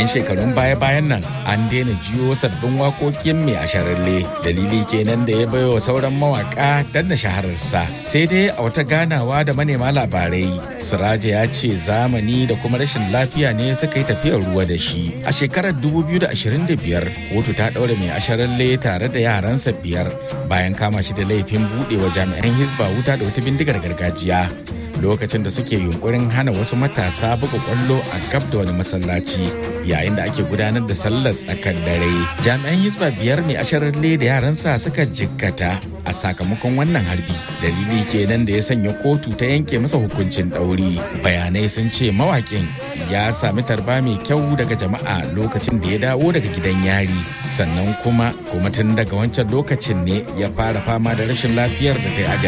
shekarun baya-bayan nan an daina jiyo sabbin waƙoƙin mai asharalle dalili kenan da ya baiwa sauran mawaka danna shahararsa sai dai a wata ganawa da manema labarai siraja ya ce zamani da kuma rashin lafiya ne suka yi tafiyar ruwa da shi a shekarar 2025 kotu ta ɗaure mai asharalle tare da yaransa biyar bayan kama shi da laifin buɗewa jami'an hisba wuta da wata bindigar gargajiya lokacin da suke yunkurin hana wasu matasa buga kwallo a gab da wani masallaci yayin da ake gudanar da sallar tsakar dare jami'an hisba biyar mai asharalle da yaransa suka jikkata a sakamakon wannan harbi dalili kenan da ya sanya kotu ta yanke masa hukuncin ɗauri bayanai sun ce mawakin ya sami tarba mai kyau daga jama'a lokacin da ya dawo daga gidan yari sannan kuma kuma tun daga wancan lokacin ne ya fara fama da rashin lafiyar da ta yi